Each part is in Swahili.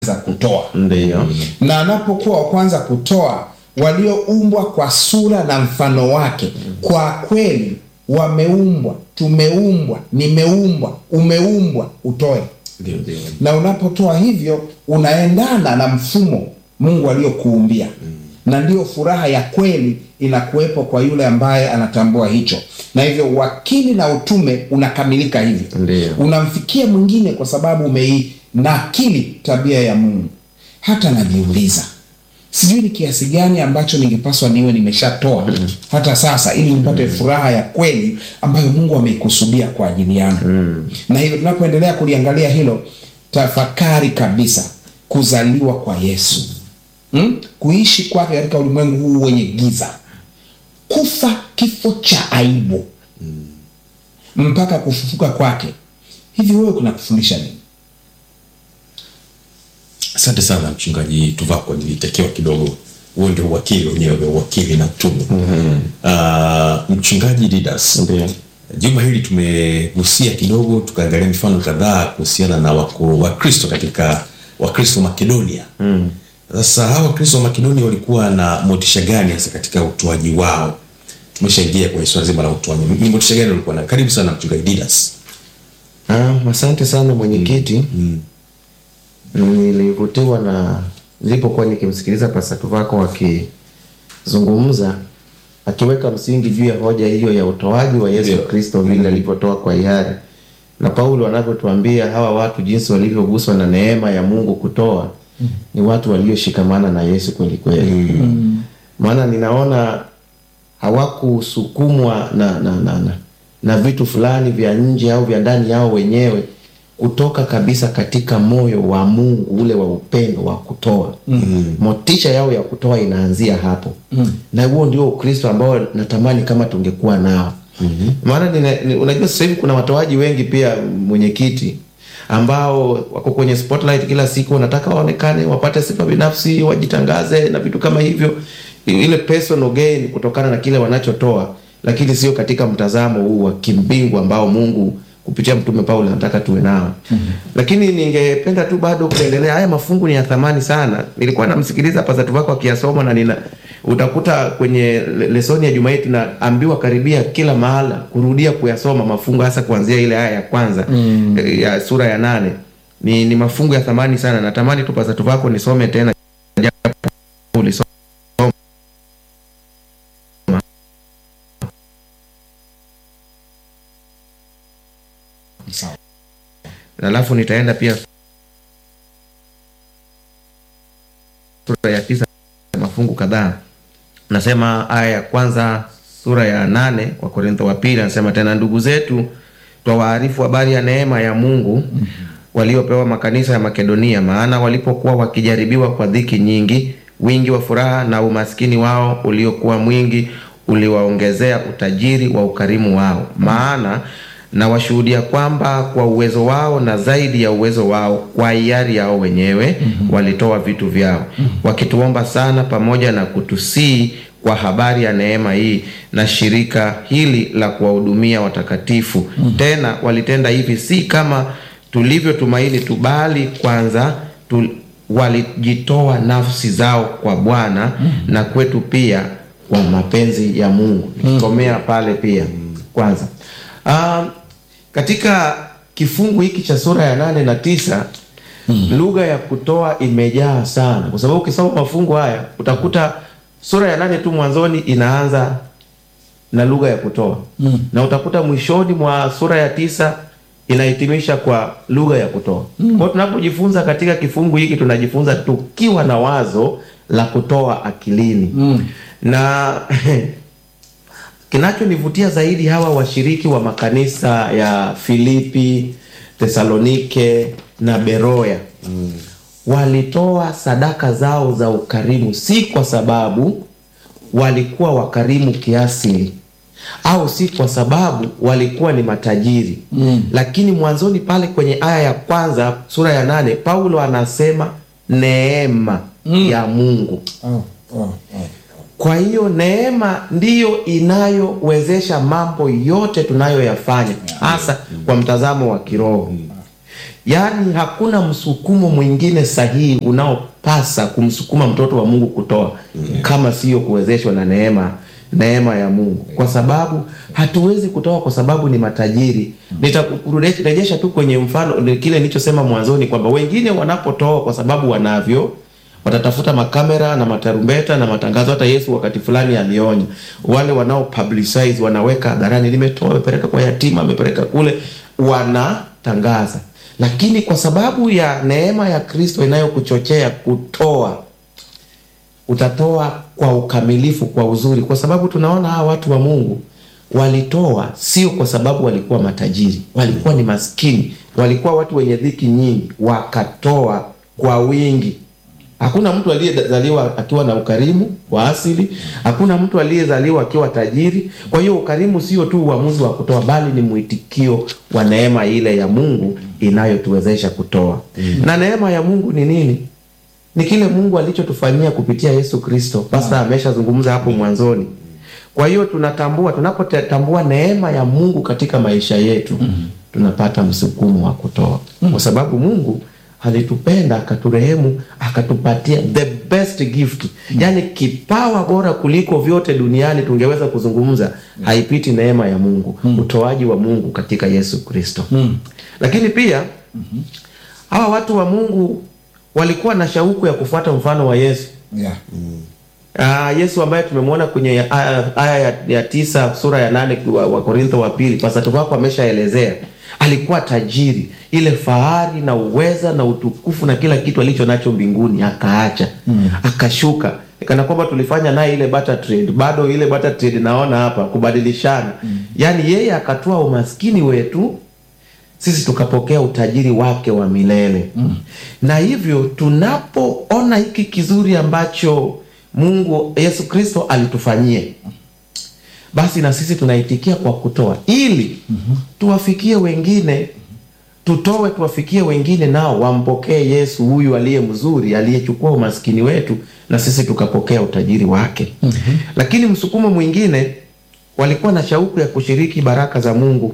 kutoa Ndiyo. na anapokuwa wa kwanza kutoa walioumbwa kwa sura na mfano wake kwa kweli wameumbwa tumeumbwa nimeumbwa umeumbwa utoe Ndio, ndio. na unapotoa hivyo unaendana na mfumo mungu aliyokuumbia na ndiyo furaha ya kweli inakuwepo kwa yule ambaye anatambua hicho na hivyo uwakili na utume unakamilika hivyo Ndiyo. unamfikia mwingine kwa sababu umeinakili tabia ya mungu hata najiuliza sijui ni kiasi gani ambacho ningepaswa niwe nimeshatoa hata sasa ili nipate furaha ya kweli ambayo mungu ameikusudia kwa ajili yangu na hivyo tunapoendelea kuliangalia hilo tafakari kabisa kuzaliwa kwa yesu hmm? kuishi kwake katika ulimwengu huu wenye giza kufa kifo cha aibu mpaka kufufuka kwake hivi wewe kuna kufundisha nini asante sana mchungaji tuvako nilitakiwa kidogo huo ndio uwakili wenyewe uwakili na tumu uh, mchungaji didas Ndiyo. juma hili tumegusia kidogo tukaangalia mifano kadhaa kuhusiana na wako- wakristo katika wakristo makedonia sasa hawa wakristo wa makedonia walikuwa na motisha gani hasa katika utoaji wao tumeshaingia kwenye swala zima la utoaji ni motisha gani walikuwa nayo karibu sana mchungaji didas Ah, asante sana mwenyekiti nilivutiwa na nilipokuwa nikimsikiliza pasatu wako akizungumza akiweka msingi juu ya hoja hiyo ya utoaji wa yesu Ndio. kristo vile alivyotoa kwa hiari na paulo anavyotuambia hawa watu jinsi walivyoguswa na neema ya mungu kutoa ni watu walioshikamana na yesu kweli kweli maana ninaona hawakusukumwa na, na, na, na, na vitu fulani vya nje au vya ndani yao wenyewe kutoka kabisa katika moyo wa mungu ule wa upendo wa kutoa mm. motisha yao ya kutoa inaanzia hapo mm. na huo ndio ukristo ambao natamani kama tungekuwa nao mm-hmm. maana nina- ni- unajua sasa hivi kuna watoaji wengi pia mwenyekiti ambao wako kwenye spotlight kila siku wanataka waonekane wapate sifa binafsi wajitangaze na vitu kama hivyo ile personal gain kutokana na kile wanachotoa lakini sio katika mtazamo huu wa kimbingu ambao mungu kupitia mtume paulo anataka tuwe nao mm-hmm. lakini ningependa tu bado kuendelea haya mafungu ni ya thamani sana nilikuwa namsikiliza pasatu wako akiyasoma na nina utakuta kwenye le- lesoni ya juma hii tunaambiwa karibia kila mahala kurudia kuyasoma mafungu hasa kuanzia ile aya ya kwanza mm. ya sura ya nane ni, ni mafungu ya thamani sana natamani tu pasatu wako nisome tena japo ulisoma sawa alafu nitaenda pia sura ya tisa mafungu kadhaa nasema aya ya kwanza sura ya nane kwa korintho wa pili anasema tena ndugu zetu twawaarifu habari ya neema ya mungu waliopewa makanisa ya makedonia maana walipokuwa wakijaribiwa kwa dhiki nyingi wingi wa furaha na umaskini wao uliokuwa mwingi uliwaongezea utajiri wa ukarimu wao maana na washuhudia kwamba kwa uwezo wao na zaidi ya uwezo wao kwa hiari yao wenyewe mm-hmm. walitoa vitu vyao mm-hmm. wakituomba sana pamoja na kutusii kwa habari ya neema hii na shirika hili la kuwahudumia watakatifu mm-hmm. tena walitenda hivi si kama tulivyotumaini tu bali kwanza tu, walijitoa nafsi zao kwa bwana mm-hmm. na kwetu pia kwa mapenzi ya mungu nikikomea pale pia kwanza um, katika kifungu hiki cha sura ya nane na tisa mm. lugha ya kutoa imejaa sana kwa sababu ukisoma mafungu haya utakuta sura ya nane tu mwanzoni inaanza na lugha ya kutoa mm. na utakuta mwishoni mwa sura ya tisa inahitimisha kwa lugha ya kutoa mm. kwao tunapojifunza katika kifungu hiki tunajifunza tukiwa na wazo la kutoa akilini mm. na kinachonivutia zaidi hawa washiriki wa makanisa ya filipi thesalonike na beroya mm. walitoa sadaka zao za ukarimu si kwa sababu walikuwa wakarimu kiasili au si kwa sababu walikuwa ni matajiri mm. lakini mwanzoni pale kwenye aya ya kwanza sura ya nane paulo anasema neema mm. ya mungu oh, oh, oh. kwa hiyo neema ndiyo inayowezesha mambo yote tunayoyafanya hasa kwa mtazamo wa kiroho yaani hakuna msukumo mwingine sahihi unaopasa kumsukuma mtoto wa mungu kutoa kama sio kuwezeshwa na neema neema ya mungu kwa sababu hatuwezi kutoa kwa sababu ni matajiri nitakurejesha tu kwenye mfano kile nilichosema mwanzoni kwamba wengine wanapotoa kwa sababu wanavyo watatafuta makamera na matarumbeta na matangazo. Hata Yesu wakati fulani alionya wale wanao publicize, wanaweka hadharani, nimetoa, amepeleka kwa yatima, amepeleka kule, wanatangaza. Lakini kwa sababu ya neema ya Kristo inayokuchochea kutoa, utatoa kwa ukamilifu, kwa uzuri, kwa sababu tunaona hawa watu wa Mungu walitoa sio kwa sababu walikuwa matajiri, walikuwa ni maskini, walikuwa watu wenye dhiki nyingi, wakatoa kwa wingi. Hakuna mtu aliyezaliwa akiwa na ukarimu wa asili. Hakuna mtu aliyezaliwa akiwa tajiri. Kwa hiyo ukarimu sio tu uamuzi wa kutoa, bali ni mwitikio wa neema ile ya Mungu inayotuwezesha kutoa. Na neema ya Mungu ni nini? Ni kile Mungu alichotufanyia kupitia Yesu Kristo. Pasta ameshazungumza hapo mwanzoni. Kwa hiyo tunatambua, tunapotambua neema ya Mungu katika maisha yetu, tunapata msukumo wa kutoa, kwa sababu Mungu alitupenda akaturehemu, akatupatia the best gift, yaani kipawa bora kuliko vyote duniani tungeweza kuzungumza, haipiti neema ya Mungu, utoaji wa Mungu katika Yesu Kristo. Lakini pia hawa watu wa Mungu walikuwa na shauku ya kufuata mfano wa Yesu. Yeah. Ah, Yesu ambaye tumemwona kwenye aya, aya ya, ya tisa sura ya nane wa, wa Korintho wa pili, pastor wako ameshaelezea alikuwa tajiri, ile fahari na uweza na utukufu na kila kitu alicho nacho mbinguni akaacha, akashuka kana kwamba tulifanya naye ile barter trade, bado ile barter trade naona hapa kubadilishana. Yaani yeye akatoa umaskini wetu sisi tukapokea utajiri wake wa milele na hivyo tunapoona hiki kizuri ambacho Mungu Yesu Kristo alitufanyia basi na sisi tunaitikia kwa kutoa ili tuwafikie wengine, tutoe tuwafikie wengine, nao wampokee Yesu huyu aliye mzuri, aliyechukua umaskini wetu na sisi tukapokea utajiri wake. Lakini msukumo mwingine, walikuwa na shauku ya kushiriki baraka za Mungu.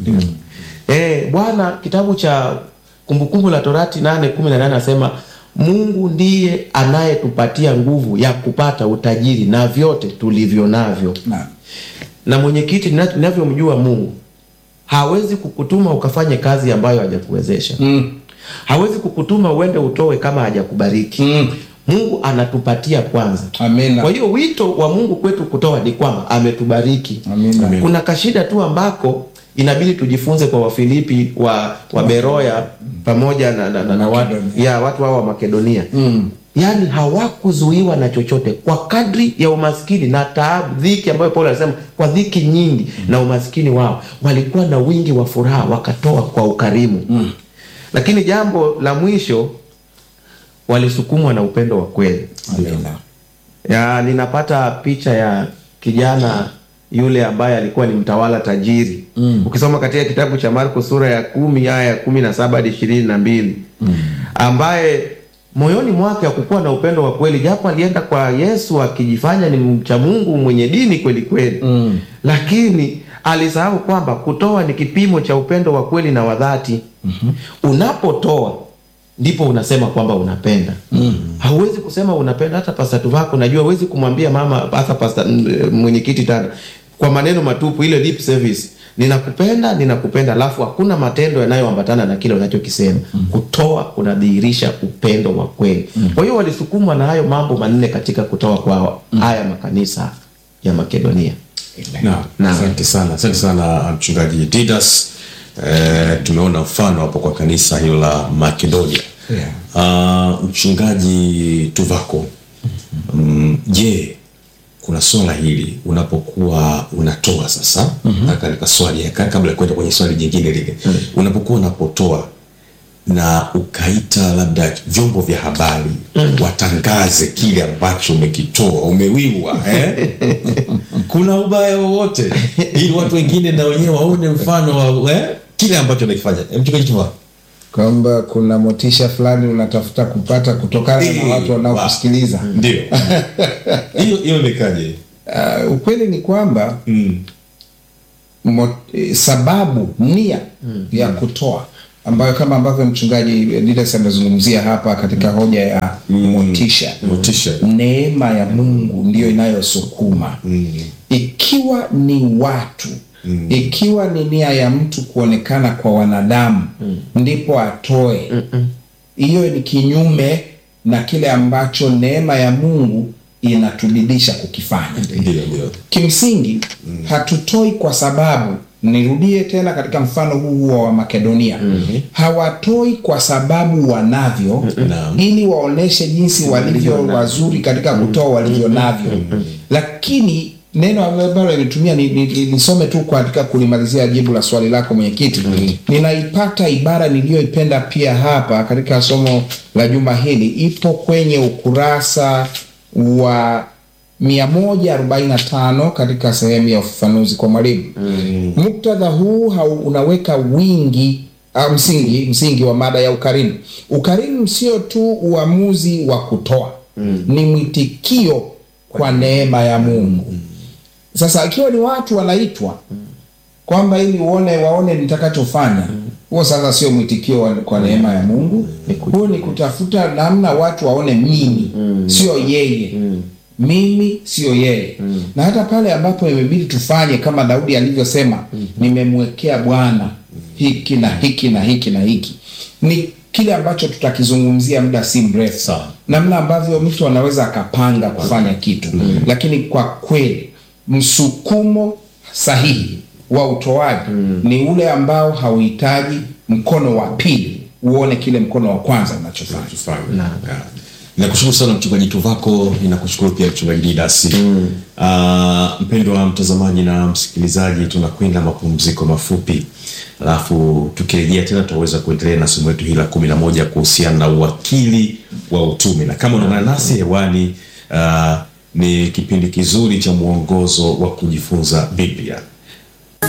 Eh, Bwana kitabu cha Kumbukumbu la Torati nane kumi na nane anasema Mungu ndiye anayetupatia nguvu ya kupata utajiri na vyote tulivyo navyo Na, na mwenyekiti, nina- ninavyomjua Mungu hawezi kukutuma ukafanye kazi ambayo hajakuwezesha. mm, Hawezi kukutuma uende utoe kama hajakubariki. mm, Mungu anatupatia kwanza. amina. Kwa hiyo wito wa Mungu kwetu kutoa ni kwamba ametubariki. Amina. Amen. Kuna kashida tu ambako inabidi tujifunze kwa Wafilipi wa, wa Beroya pamoja na, na, na, na watu, Makedonia. ya watu hao wa Makedonia Mm. yaani hawakuzuiwa na chochote kwa kadri ya umaskini na taabu, dhiki ambayo Paulo anasema kwa dhiki nyingi na umaskini wao walikuwa na wingi wa furaha, wakatoa kwa ukarimu. Lakini jambo la mwisho, walisukumwa na upendo wa kweli. Amina. Ya, ninapata picha ya kijana yule ambaye alikuwa ni mtawala tajiri mm. Ukisoma katika kitabu cha Marko sura ya kumi aya ya kumi na saba hadi ishirini na mbili mm. ambaye moyoni mwake hakukuwa na upendo wa kweli, japo alienda kwa Yesu akijifanya ni mcha Mungu mwenye dini kweli kweli mm. lakini alisahau kwamba kutoa ni kipimo cha upendo wa kweli na wa dhati mm-hmm. Unapotoa ndipo unasema kwamba unapenda mm. Hauwezi kusema unapenda hata pasatu wako, najua huwezi kumwambia mama hata pasta m- mwenyekiti tena kwa maneno matupu, ile lip service, ninakupenda ninakupenda, alafu hakuna matendo yanayoambatana na kile unachokisema mm. Kutoa kunadhihirisha upendo wa kweli mm. Kwa hiyo walisukumwa na hayo mambo manne katika kutoa kwao mm. haya makanisa ya Makedonia. Naam, Naam. asante sana, asante sana mchungaji Didas. Eh, tumeona mfano hapo kwa kanisa hilo la Makedonia. Yeah. Ah, mchungaji Tuvako, mm, je, kuna swala hili unapokuwa unatoa sasa, nataka nika swali ka- kabla ya kwenda kwenye swali jingine lile, unapokuwa unapotoa na ukaita labda vyombo vya habari watangaze kile ambacho umekitoa umewiwa eh? kuna ubaya wowote ili watu wengine na wenyewe waone mfano wa eh? kile ambacho nakifanya Eh, mchungaji Tuvako. kwamba kuna motisha fulani unatafuta kupata kutokana na Eh, watu wanaokusikiliza. ndio hiyo hiyo imekaje Uh, ukweli ni kwamba mm. mo, eh, sababu nia ya kutoa ambayo kama ambavyo mchungaji Didas amezungumzia hapa katika hoja ya motisha motisha neema ya mungu ndiyo inayosukuma ikiwa ni watu ikiwa ni nia ya mtu kuonekana kwa wanadamu ndipo atoe hiyo ni kinyume na kile ambacho neema ya mungu inatubidisha kukifanya ndio ndio kimsingi hatutoi kwa sababu nirudie tena katika mfano huu huo wa makedonia hawatoi kwa sababu wanavyo Naam. ili waoneshe jinsi walivyo wazuri katika kutoa walivyo navyo lakini neno ambalo limetumia ni- ni- ni- nisome tu katika kulimalizia jibu la swali lako mwenyekiti ninaipata ibara niliyoipenda pia hapa katika somo la juma hili ipo kwenye ukurasa wa 145 katika sehemu ya ufafanuzi kwa mwalimu muktadha huu hau unaweka wingi au msingi msingi wa mada ya ukarimu ukarimu sio tu uamuzi wa kutoa ni mwitikio kwa neema ya mungu sasa ikiwa ni watu wanaitwa kwamba ili uone waone nitakachofanya huo sasa sio mwitikio wa- kwa neema ya mungu huo ni kutafuta namna watu waone mimi sio yeye mimi sio yeye na hata pale ambapo imebidi tufanye kama daudi alivyosema nimemwekea bwana hiki na hiki na hiki na hiki ni kile ambacho tutakizungumzia muda si mrefu Sawa. namna ambavyo mtu anaweza akapanga kufanya kitu lakini kwa kweli msukumo sahihi wa utoaji ni ule ambao hauhitaji mkono wa pili uone kile mkono wa kwanza unachofanya tufanye Yeah. Ninakushukuru sana mchungaji Tuvako, ninakushukuru pia mchungaji Didasi. Mm. Uh, mpendwa mtazamaji na msikilizaji, tunakwenda mapumziko mafupi, alafu tukirejea tena tutaweza kuendelea na somo letu hili la kumi na moja kuhusiana na uwakili wa utume, na kama unaungana nasi hewani, uh, ni kipindi kizuri cha mwongozo wa kujifunza Biblia.